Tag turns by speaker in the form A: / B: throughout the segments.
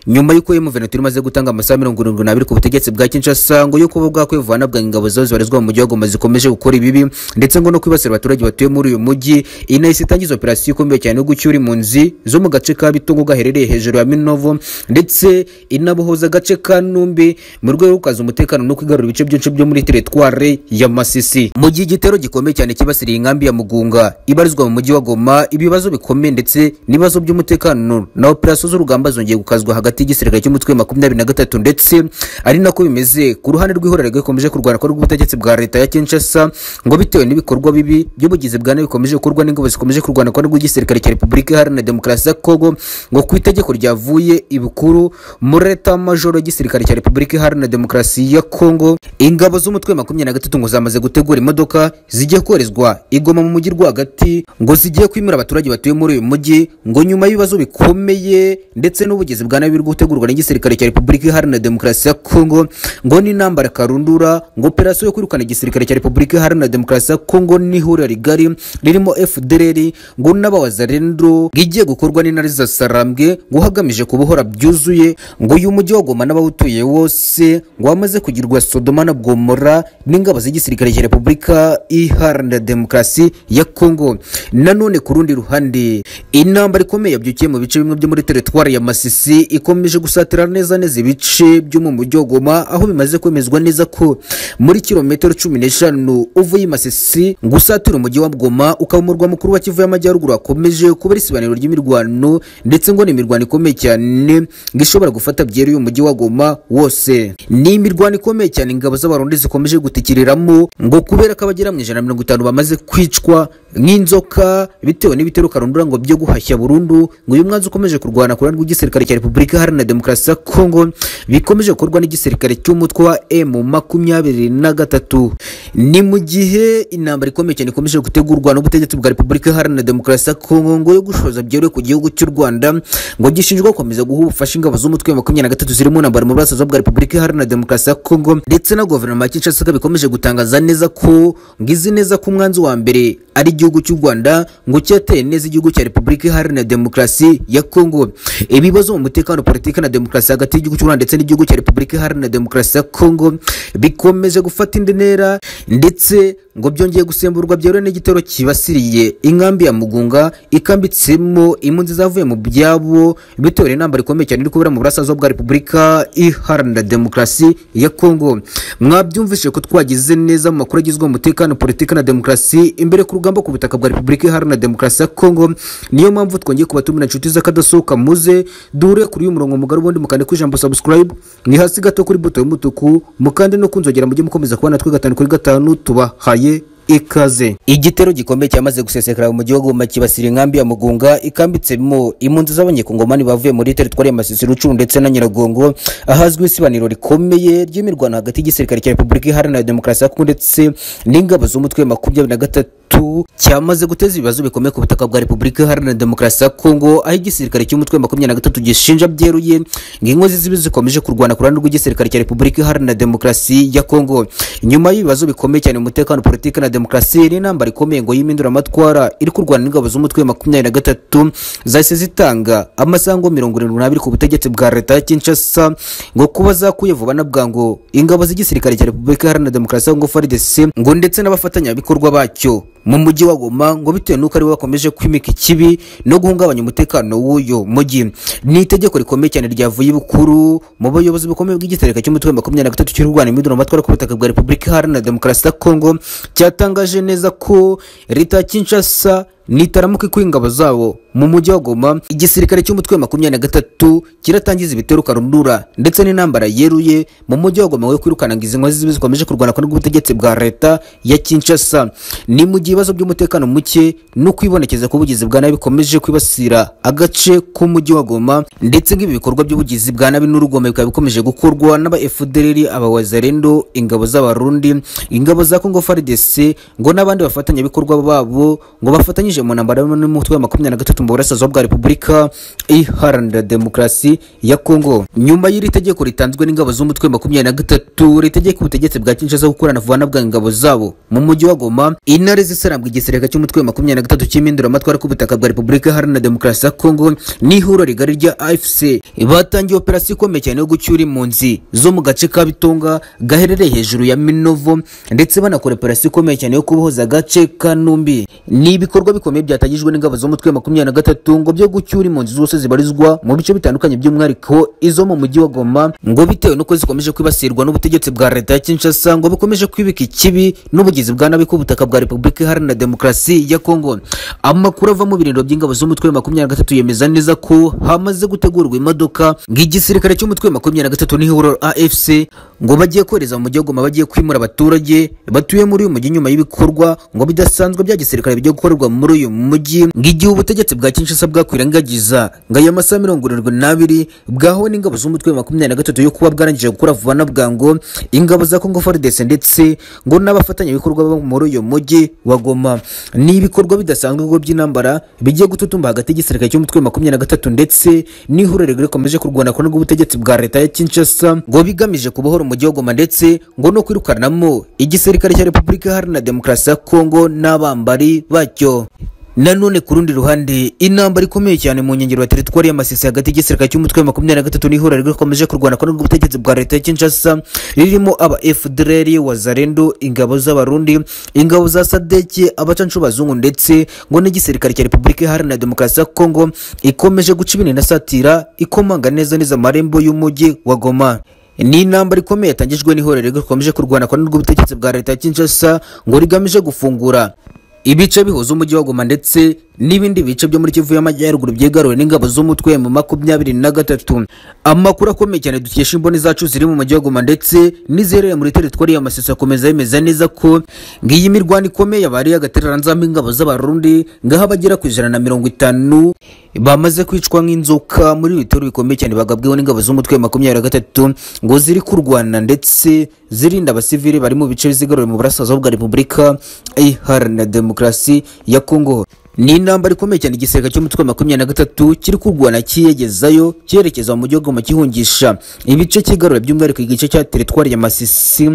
A: nyuma y'uko iyo muveneturi imaze gutanga amasaha mirongo irindwi n'abiri ku butegetsi bwa kinshasa ngo yuko ubu bwakwivana bwa ingabo zazo zibarizwa mu mujyi wa goma zikomeje gukora ibibi ndetse ngo no kwibasira abaturage batuye muri uyu mujyi inahise itangiza operasiyo ikomeye cyane yo gucyura impunzi zo mu gace ka bitungo gaherereye hejuru ya minovo ndetse inabohoza agace ka numbi mu rwego rwo gukaza umutekano no kwigarura ibice byinshi byo muri teretware ya masisi mu gihe igitero gikomeye cyane kibasiriye inkambi ya mugunga ibarizwa mu mujyi wa goma ibibazo bikomeye ndetse n'ibibazo by'umutekano na operasiyo z'urugamba zongeye gukazwa hagati hagati y'igisirikare cy'umutwe makumyabiri na gatatu ndetse ari nako bimeze ku ruhande rw'ihorera rwikomeje kurwana ko rw'ubutegetsi bwa leta ya kinshasa ngo bitewe n'ibikorwa bibi by'ubugizi bwa nabi bikomeje gukorwa n'ingabo zikomeje kurwana ko rw'igisirikare cya repubulika iharanira demokarasi ya kongo ngo ku itegeko ryavuye ibukuru muri leta majoro y'igisirikare cya repubulika iharanira demokarasi ya kongo ingabo z'umutwe makumyabiri na gatatu ngo zamaze gutegura imodoka zigiye koherezwa igoma mu mujyi rwagati ngo zigiye kwimura abaturage batuye muri uyu mujyi ngo nyuma y'ibibazo bikomeye ndetse n'ubugizi bwa nabi biri gutegurwa n'igisirikare cya repubulika iharanira demokarasi ya kongo ngo n'intambara karundura ngo operasiyo yo kwirukana igisirikare cya repubulika iharanira demokarasi ya kongo n'ihuriro rigari ririmo fdr ngo n'abawazarendo igiye gukorwa n'intare za sarambwe ngo hagamije kubohora byuzuye ngo uyu mujyi wa goma n'abawutuye wose ngo wamaze kugirwa sodoma na gomora n'ingabo z'igisirikare cya repubulika iharanira demokarasi ya kongo nanone ku rundi ruhande intambara ikomeye yabyukiye mu bice bimwe byo muri teretwari ya masisi ikomeje gusatira neza neza ibice byo mu mujyi wa goma aho bimaze kwemezwa neza ko muri kilometero cumi n'eshanu uvuye i masisi ngo usatire umujyi wa goma ukaba umurwa mukuru wa kivu y'amajyaruguru hakomeje kubera isibaniro ry'imirwano ndetse ngo ni imirwano ikomeye cyane ngo ishobora gufata byeruye umujyi wa goma wose ni imirwano ikomeye cyane ingabo z'abarundi zikomeje gutikiriramo ngo kubera ko abagera mu ijana na mirongo itanu bamaze kwicwa nk'inzoka bitewe n'ibitero karundura ngo byo guhashya burundu ngo uyu mwanzi ukomeje kurwana ku ruhande rw'igisirikare cya repubulika Repubulika Iharanira Demokarasi ya Kongo bikomeje gukorwa n'igisirikare cy'umutwe wa M makumyabiri na gatatu ni mu gihe intambara ikomeye cyane ikomeje gutegurwa n'ubutegetsi bwa Repubulika Iharanira Demokarasi ya Kongo ngo yo gushoza byeruye ku gihugu cy'u Rwanda ngo gishinjwa gukomeza guha ubufasha ingabo z'umutwe wa makumyabiri na gatatu ziri mu ntambara mu burasirazuba bwa Repubulika Iharanira Demokarasi ya Kongo ndetse na guverinoma ya Kinshasa bikomeje gutangaza neza ko ngizi neza ko umwanzi wa mbere ari igihugu cy'u Rwanda ngo cyateye neza igihugu cya Repubulika Iharanira Demokarasi ya Kongo ibibazo mu mutekano umutekano politiki na demokarasi hagati y'igihugu cy'u Rwanda ndetse n'igihugu cya Repubulika Iharanira Demokarasi ya Kongo bikomeje gufata indi ntera ndetse ngo byongeye gusemburwa byeruye n'igitero kibasiriye inkambi ya Mugunga ikambitsemo impunzi zavuye mu byabo bitewe n'intambara ikomeye cyane iri kubera mu burasirazuba bwa Repubulika Iharanira Demokarasi ya Kongo mwabyumvise ko twagize neza mu makuru agizwe umutekano politiki na demokarasi imbere ku rugamba ku butaka bwa Repubulika Iharanira Demokarasi ya Kongo niyo mpamvu twongeye kubatumira inshuti z'akadasohoka muze dure kuri uyu murongo mugari ubundi mukande ku ijambo subscribe ni hasi gato kuri buto y'umutuku mukande no kunzogera mujye mukomeza kubona twe gatanu kuri gatanu tubahaye ikaze igitero gikomeye cyamaze gusesekara mu gihugu makibasira inkambi ya mugunga ikambitsemo impunzi z'abanyekongomani bavuye muri teritwari ya masisi rucuru ndetse na nyiragongo ahazwi isibaniro rikomeye ry'imirwano hagati y'igisirikare cya repubulika iharanira demokarasi ya kongo ndetse n'ingabo z'umutwe makumyabiri na gatatu cyamaze guteza ibibazo bikomeye ku butaka bwa repubulika iharanira demokarasi ya kongo aho igisirikare cy'umutwe makumyabiri na gatatu gishinja byeruye ngo inkozi z'ibi zikomeje kurwana ku ruhande rw'igisirikare cya repubulika iharanira demokarasi ya kongo nyuma y'ibibazo bikomeye cyane mu mutekano politiki na demokarasi ni intambara ikomeye ngo y'iminduramatwara iri kurwana n'ingabo z'umutwe makumyabiri na gatatu zahise zitanga amasango mirongo irindwi n'abiri ku butegetsi bwa leta ya kinshasa ngo kuba zakuye vuba na bwangu ingabo z'igisirikare cya repubulika iharanira demokarasi ya kongo frdc ngo ndetse n'abafatanyabikorwa bacyo mu mujyi wa Goma ngo bitewe n'uko aribo bakomeje kwimika ikibi no guhungabanya umutekano w'uyu mujyi ni itegeko rikomeye cyane ryavuye ibukuru mu bayobozi bakomeye bw'igitereka cy'umutwe makumyabiri na gatatu cy'u Rwanda imiduramatwara ku butaka bwa Repubulika Iharanira Demokarasi ya Kongo cyatangaje neza ko leta ya Kinshasa nitaramuka ikuye ingabo zabo mu mujyi wa Goma igisirikare cy'umutwe makumyabiri na gatatu kiratangiza ibitero karundura ndetse n'intambara yeruye mu mujyi wa Goma wo kwirukana ngo izi nkozi zibi zikomeje kurwana kandi ubutegetsi bwa leta ya Kinshasa ni mu gihe ibibazo by'umutekano muke no kwibonekeza k'ubugizi bwa nabi bikomeje kwibasira agace k'umujyi wa Goma ndetse nk'ibi bikorwa by'ubugizi bwa nabi n'urugome bikaba bikomeje gukorwa n'aba FDLR abawazarendo ingabo z'abarundi ingabo za Congo FARDC ngo n'abandi bafatanyabikorwa babo ngo bafatanye winjiye mu ntambara n'umutwe wa makumyabiri na gatatu mu burasirazuba bwa repubulika iharanira demokarasi ya kongo nyuma y'iri tegeko ritanzwe n'ingabo z'umutwe wa makumyabiri na gatatu ritegeka ubutegetsi bwa kinshasa gukorana vuba ingabo zabo mu mujyi wa goma intare zisarambwa igisirika cy'umutwe wa makumyabiri na gatatu cy'iminduramatwara ku butaka bwa repubulika iharanira demokarasi ya kongo n'ihuriro rigari rya afc batangiye operasiyo ikomeye cyane yo gucyura impunzi zo mu gace ka bitonga gaherereye hejuru ya minovo ndetse banakora operasiyo ikomeye cyane yo kubohoza agace ka numbi ni ibikorwa bikomeye byatangijwe n'ingabo z'umutwe wa makumyabiri na gatatu ngo byo gucyura impunzi zose zibarizwa mu bice bitandukanye by'umwihariko izo mu mujyi wa goma ngo bitewe n'uko zikomeje kwibasirwa n'ubutegetsi bwa leta ya kinshasa ngo bukomeje kwibika ikibi n'ubugizi bwa nabi ku butaka bwa repubulika iharanira demokarasi ya kongo amakuru ava mu birindiro by'ingabo z'umutwe wa makumyabiri na gatatu yemeza neza ko hamaze gutegurwa imodoka ngo igisirikare cy'umutwe wa makumyabiri na gatatu n'ihuriro afc ngo bagiye kohereza mu mujyi wa goma bagiye kwimura abaturage batuye muri uyu mujyi nyuma y'ibikorwa ngo bidasanzwe bya gisirikare bigiye gukorerwa muri uyu mujyi ngo igihe ubutegetsi bwa kinshasa bwakwirengagiza ngo aya masaha mirongo irindwi n'abiri bwahawe n'ingabo z'umutwe wa makumyabiri na gatatu yo kuba bwarangije gukora vuba na bwangu ingabo za congo fardes ndetse ngo n'abafatanyabikorwa bo muri uyu mujyi wa goma ni ibikorwa bidasanzwe ngo by'intambara bigiye gututumba hagati y'igisirikare cy'umutwe wa makumyabiri na gatatu ndetse n'ihuriro rikomeje kurwana kuri ubutegetsi bwa leta ya kinshasa ngo bigamije kubohora umujyi wa goma ndetse ngo no kwirukanamo igisirikare cya repubulika iharanira demokarasi ya kongo n'abambari bacyo nanone ku rundi ruhande intambara ikomeye cyane mu nkengero ya teritwari y'amasisi hagati y'igisirikare cy'umutwe wa makumyabiri na gatatu n'ihuriro rikomeje kurwana kandi ubutegetsi bwa leta ya kinshasa ririmo aba fdr wazarendo ingabo z'abarundi ingabo za sadeke abacancu bazungu ndetse ngo n'igisirikare cya repubulika iharanira demokarasi ya kongo ikomeje guca ibintu inasatira ikomanga neza neza amarembo y'umujyi wa goma ni intambara ikomeye yatangijwe n'ihuriro rikomeje kurwana kandi ubutegetsi bwa leta ya kinshasa ngo rigamije gufungura ibice bihuza umujyi wa Goma ndetse n'ibindi bice byo muri Kivu y'Amajyaruguru byigaruriwe n'ingabo z'umutwe mu makumyabiri na gatatu amakuru akomeye cyane dukesha imboni zacu ziri mu mujyi wa Goma ndetse n'iziherereye muri teritwari ya Masisi akomeza yemeza neza ko ngiyi mirwano ikomeye yabariye agatereranzamo ingabo z'abarundi ngaho abagera ku ijana na mirongo itanu bamaze kwicwa nk'inzoka muri bitero bikomeye cyane bagabweho n'ingabo z'umutwe makumyabiri na gatatu ngo ziri kurwana ndetse zirinda abasivili bari mu bice bizigaruriwe mu burasirazuba bwa Repubulika iharanira demokarasi ya Kongo ni intambara ikomeye cyane igisirikare cy'umutwe wa makumyabiri na gatatu kiri kurwana kiyegezayo cyerekeza mu mujyi wa Goma gihungisha ibice cyigarura by'umwihariko igice cya teritwari ya Masisi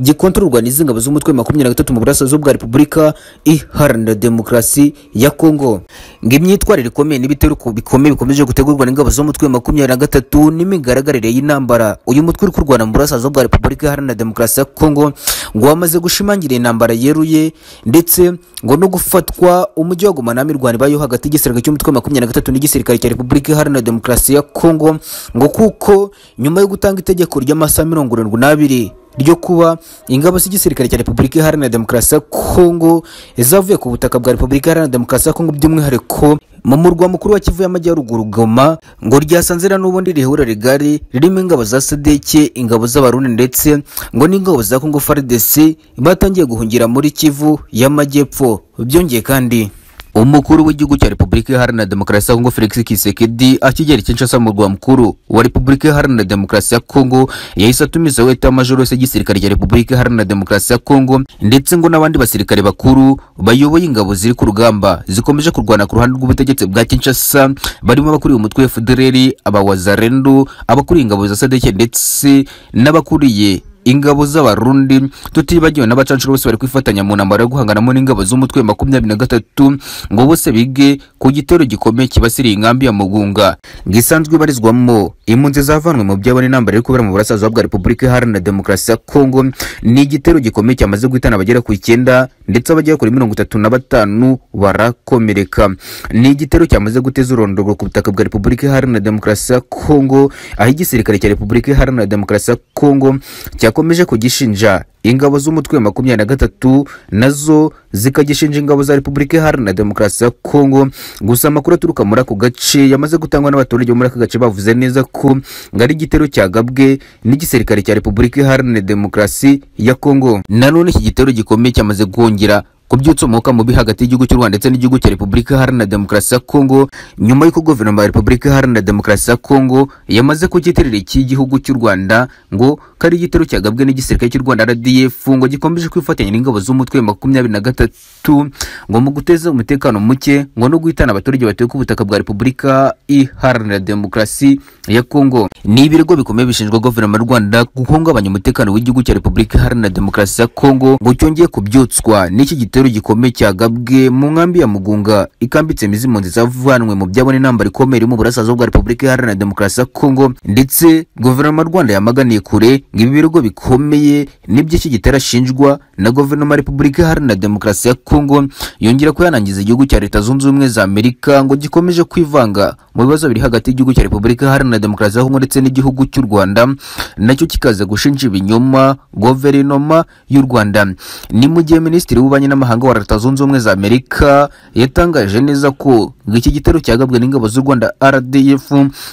A: gikontororwa n'izi ngabo z'umutwe wa makumyabiri na gatatu mu burasirazuba bwa Repubulika iharanira demokarasi ya Kongo ngo imyitwarire ikomeye n'ibitero bikomeye bikomeje gutegurwa n'ingabo z'umutwe wa makumyabiri na gatatu n'imigaragarire y'intambara uyu mutwe uri kurwana mu burasirazuba bwa Repubulika iharanira demokarasi ya Kongo ngo wamaze gushimangira intambara yeruye ndetse ngo no gufatwa umujyi wa kugumana mirwano ibayeho hagati y'igisirikare cy'umutwe wa makumyabiri na gatatu n'igisirikare cya repubulika iharanira demokarasi ya kongo ngo kuko nyuma yo gutanga itegeko ry'amasaha mirongo irindwi n'abiri ryo kuba ingabo z'igisirikare cya repubulika iharanira demokarasi ya kongo zavuye ku butaka bwa repubulika iharanira demokarasi ya kongo by'umwihariko mu murwa mukuru wa kivu y'amajyaruguru goma ngo ryasanzira n'ubundi rihura rigari ririmo ingabo za sadeke ingabo z'abarundi ndetse ngo n'ingabo za kongo fardc batangiye guhungira muri kivu y'amajyepfo byongeye kandi umukuru w'igihugu cya repubulika iharanira demokarasi ya kongo felix kisekedi akigera i kinshasa mu rwa mukuru wa repubulika iharanira demokarasi ya kongo yahise atumizaho etamajoro yose y'igisirikare cya repubulika iharanira demokarasi ya kongo ndetse ngo n'abandi basirikare bakuru bayoboye ingabo ziri ku rugamba zikomeje kurwana ku ruhande rw'ubutegetsi bwa kinshasa barimo abakuriye umutwe wa fdr abawazarendu abakuriye ingabo za sadeke ndetse n'abakuriye ingabo z'abarundi tutibagiwe n'abacancuro bose bari kwifatanya mu ntambaro yo guhanganamo n'ingabo z'umutwe makumyabiri na gatatu ngo bose bige ku gitero gikomeye kibasiriye inkambi ya mugunga gisanzwe ibarizwamo impunzi zavanwe mu byabo n'intambara iri kubera mu burasirazuba bwa repubulika iharanira demokarasi ya kongo ni igitero gikomeye cyamaze guhitana abagera ku icyenda ndetse abagera kuri mirongo itatu na batanu barakomereka ni igitero cyamaze guteza urondogoro ku butaka bwa repubulika iharanira demokarasi ya kongo aho igisirikare cya repubulika iharanira demokarasi ya kongo cya yakomeje kugishinja ingabo z'umutwe wa makumyabiri na gatatu nazo zikagishinja ingabo za repubulika iharanira demokarasi ya kongo gusa amakuru aturuka muri ako gace yamaze gutangwa n'abaturage bo muri aka gace bavuze neza ko ngo ari igitero cyagabwe n'igisirikare cya repubulika iharanira demokarasi ya kongo nanone iki gitero gikomeye cyamaze kongera ku by'utsomuka mubi hagati y'igihugu cy'u Rwanda ndetse n'igihugu cya Repubulika Iharanira Demokarasi ya Kongo nyuma y'uko guverinoma ya Repubulika Iharanira Demokarasi ya Kongo yamaze ku giterire cy'igihugu cy'u Rwanda ngo kari igitero cyagabwe n'igisirikare cy'u Rwanda RDF ngo gikomeje kwifatanya n'ingabo z'umutwe wa makumyabiri na gatatu ngo mu guteza umutekano muke ngo no guhitana abaturage batuye ku butaka bwa Repubulika Iharanira Demokarasi ya Kongo ni ibirego bikomeye bishinjwa guverinoma y'u Rwanda guhungabanya umutekano w'igihugu cya Repubulika Iharanira Demokarasi ya Kongo ngo cyongeye kubyutswa n'iki gitero gikomeye cyagabwe mu nkambi ya Mugunga ikambitse imizi impunzi zavanwe mu byabo n'intambara ikomeye iri mu burasirazuba bwa Repubulika Iharanira Demokarasi ya Kongo ndetse guverinoma y'u Rwanda yamaganiye kure ngo ibi birego bikomeye n'iby'iki gitero ashinjwa na guverinoma ya Repubulika Iharanira Demokarasi ya Kongo yongera ko yanangiza igihugu cya Leta Zunze Ubumwe za Amerika ngo gikomeje kwivanga mu bibazo biri hagati y'igihugu cya Repubulika Iharanira Demokarasi ya Kongo ndetse n'igihugu cy'u Rwanda nacyo kikaza gushinja ibinyoma guverinoma y'u Rwanda ni mu gihe minisitiri w'ububanyi n'amahanga wa Leta Zunze Ubumwe za Amerika yatangaje neza ko ngo iki gitero cyagabwe n'ingabo z'u Rwanda RDF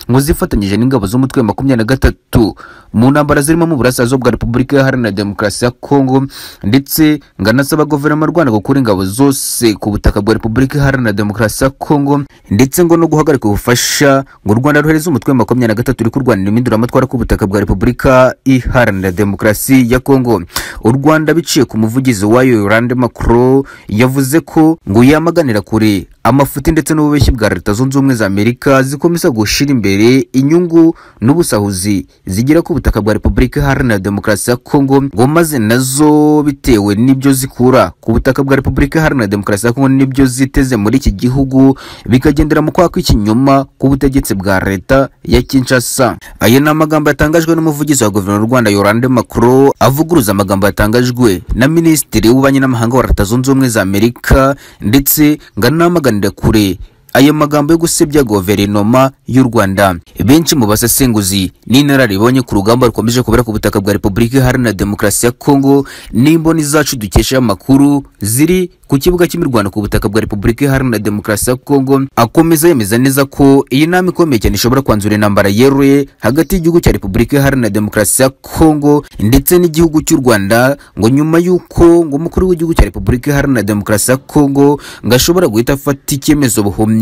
A: ngo zifatanyije n'ingabo z'umutwe wa makumyabiri na gatatu mu ntambara zirimo mu burasirazuba bwa Repubulika Iharanira Demokarasi ya Kongo ndetse ngo anasaba guverinoma y'u Rwanda gukura ingabo zose ku butaka bwa Repubulika Iharanira Demokarasi ya Kongo ndetse ngo no guhagarika ubufasha ngo u Rwanda ruhereze umutwe wa makumyabiri na gatatu uri kurwanira impinduramatwara ku butaka bwa Repubulika Iharanira Demokarasi ya Kongo u Rwanda biciye ku muvugizi wayo Yolande Macron yavuze ko ngo yamaganira kure amafuti ndetse n'ububeshyi bwa Leta Zunze Ubumwe za Amerika zikomeza gushira imbere inyungu n'ubusahuzi zigera ku butaka bwa Repubulika Iharanira Demokarasi ya Kongo ngo maze nazo bitewe n'ibyo zikura ku butaka bwa Repubulika Iharanira Demokarasi ya Kongo n'ibyo ziteze muri iki gihugu bikagendera mu kwaka ikinyoma ku butegetsi bwa Leta ya Kinshasa aya ni amagambo yatangajwe n'umuvugizi wa guverinoma y'u Rwanda Yolande Macron avuguruza amagambo yatangajwe na Minisitiri w'ububanyi n'amahanga wa Leta Zunze Ubumwe za Amerika ndetse ngo anamaga kuganira kure ayo magambo yo gusebya guverinoma y'u Rwanda benshi mu basesenguzi n'inararibonye ku rugamba rukomeje kubera ku butaka bwa Repubulika Iharanira Demokarasi ya Kongo n'imboni zacu dukesha amakuru ziri ku kibuga cy'imirwano ku butaka bwa Repubulika Iharanira Demokarasi ya Kongo akomeza yemeza neza ko iyi nama ikomeye cyane ishobora kwanzura intambara yeruye hagati y'igihugu cya Repubulika Iharanira Demokarasi ya Kongo ndetse n'igihugu cy'u Rwanda ngo nyuma y'uko ngo umukuru w'igihugu cya Repubulika Iharanira Demokarasi ya Kongo ngo ashobora guhita afata icyemezo buhumye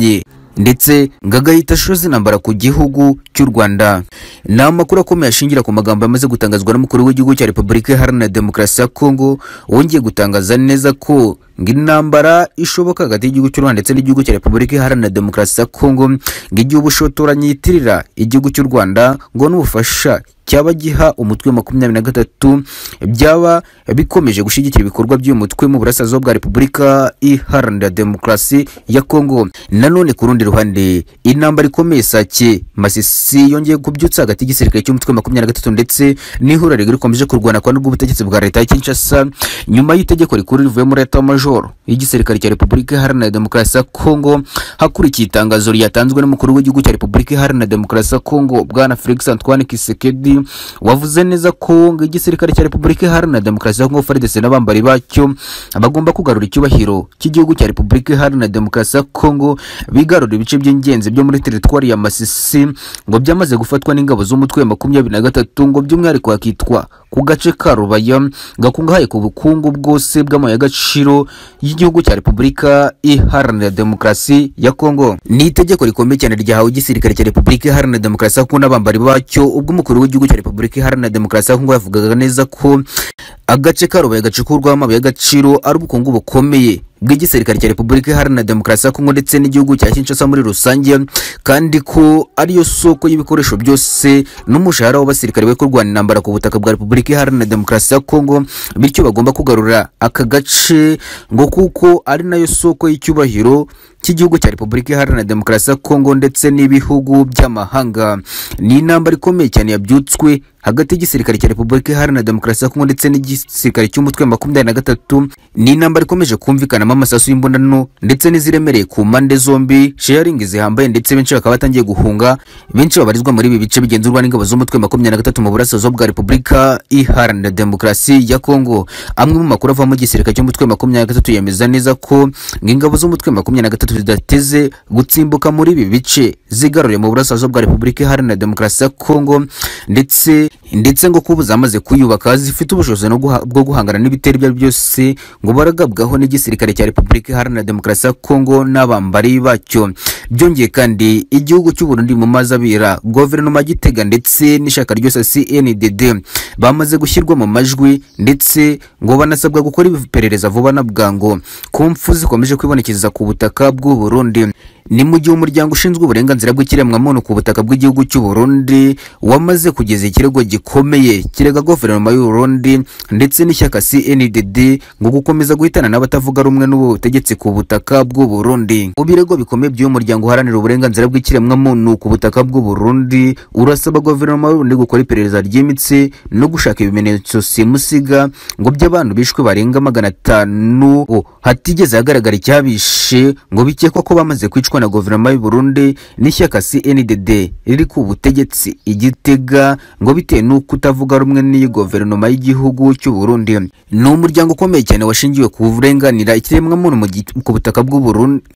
A: ndetse ngo agahita ashoza intambara ku gihugu cy'u Rwanda ni amakuru akomeye ashingira ku magambo yamaze gutangazwa n'umukuru w'igihugu cya Repubulika Iharanira Demokarasi ya Kongo wongeye gutangaza neza ko ngo intambara ishoboka hagati y'igihugu cy'u Rwanda ndetse n'igihugu cya Repubulika Iharanira Demokarasi ya Kongo ngo igihe ubushotoranyi yitirira igihugu cy'u Rwanda ngo n'ubufasha cyaba giha umutwe makumyabiri na gatatu byaba bikomeje gushyigikira ibikorwa by'uyu mutwe mu burasirazuba bwa Repubulika Iharanira Demokarasi ya Kongo nanone ku rundi ruhande intambara ikomeye sake Masisi yongeye kubyutsa hagati y'igisirikare cy'umutwe makumyabiri na gatatu ndetse n'ihuriro rikomeje kurwana kwa n'ubwo bwa leta ya Kinshasa nyuma y'itegeko rikuru rivuye muri leta majoro y'igisirikare cya Repubulika Iharanira Demokarasi ya Kongo hakurikiye itangazo ryatanzwe n'umukuru w'igihugu cya Repubulika Iharanira Demokarasi ya Kongo bwana Felix Antoine Kisekedi wavuze neza ko ngo igisirikare cya Repubulika Iharanira Demokarasi ya Kongo FARDC n'abambari bacyo bagomba kugarura icyubahiro cy'igihugu cya Repubulika Iharanira Demokarasi ya Kongo bigarura ibice by'ingenzi byo muri teritwari ya Masisi ngo byamaze gufatwa n'ingabo z'umutwe wa makumyabiri na gatatu ngo by'umwihariko hakitwa ku gace ka Rubaya gakungahaye ku bukungu bwose bw'amabuye y'agaciro y'igihugu cya Repubulika Iharanira Demokarasi ya Kongo ni itegeko rikomeye cyane ryahawe igisirikare cya Repubulika Iharanira Demokarasi ya Kongo n'abambari bacyo ubwo umukuru w'igihugu cya Repubulika Iharanira Demokarasi ya Kongo yavugaga neza ko agace ka Rubaye gacukurwaho amabuye y'agaciro ari ubukungu bukomeye bw'igisirikare cya Repubulika Iharanira Demokarasi ya Kongo ndetse n'igihugu cya Kinshasa muri rusange kandi ko ariyo soko y'ibikoresho byose n'umushahara w'abasirikare we kurwana intambara ku butaka bwa Repubulika Iharanira Demokarasi ya Kongo bityo bagomba kugarura aka gace ngo kuko ari nayo soko y'icyubahiro cy'igihugu cya Repubulika Iharanira Demokarasi ya Kongo ndetse n'ibihugu by'amahanga ni intambara ikomeye cyane yabyutswe hagati y'igisirikare cya Repubulika Iharanira Demokarasi ya Kongo ndetse n'igisirikare cy'umutwe wa makumyabiri na gatatu ni intambara ikomeje kumvikanamo amasasu y'imbonano ndetse n'iziremereye ku mpande zombi sharingi zihambaye ndetse benshi bakaba batangiye guhunga benshi babarizwa muri ibi bice bigenzurwa n'ingabo z'umutwe wa makumyabiri na gatatu mu burasirazuba bwa Repubulika Iharanira Demokarasi ya Kongo amwe mu makuru avamo igisirikare cy'umutwe wa makumyabiri na gatatu yemeza neza ko ingabo z'umutwe wa makumyabiri na gatatu zidateze gutsimbuka muri ibi bice zigaruriye mu burasirazuba bwa Repubulika Iharanira Demokarasi ya Kongo ndetse ndetse ngo kuba zamaze kuyubaka zifite ubushobozi no guha- bwo guhangana n'ibitero ibyo ari byo byose ngo baragabwaho n'igisirikare cya repubulika iharanira demokarasi ya kongo n'abambari bacyo byongeye kandi igihugu cy'u Burundi mu mazi abira guverinoma ya gitega ndetse n'ishyaka ryose cndd bamaze gushyirwa mu majwi ndetse ngo banasabwa gukora iperereza vuba na bwangu ku mpfu zikomeje kwibonekeza ku butaka bw'u Burundi ni mu gihe umuryango ushinzwe uburenganzira bw'ikiremwamuntu ku butaka bw'igihugu cy'u Burundi wamaze kugeza ikirego gikomeye kirega guverinoma y'u Burundi ndetse n'ishyaka CNDD ngo gukomeza guhitana n'abatavuga rumwe n'ubutegetsi ku butaka bw'u Burundi mu birego bikomeye by'uyu muryango uharanira uburenganzira bw'ikiremwamuntu ku butaka bw'u Burundi urasaba guverinoma y'u Burundi gukora iperereza ryimbitse no gushaka ibimenyetso simusiga ngo by'abantu bishwe barenga magana atanu oh, hatigeze hagaragara icyabishe ngo bikekwa ko bamaze kwicwa na guverinoma y'u Burundi n'ishyaka CNDD riri ku butegetsi igitega ngo bitewe n'uko kutavuga rumwe n'iyi guverinoma y'igihugu cy'u Burundi ni umuryango ukomeye cyane washingiwe ku burenganira ikiremwamuntu mu gi- ku butaka bw'u Burundi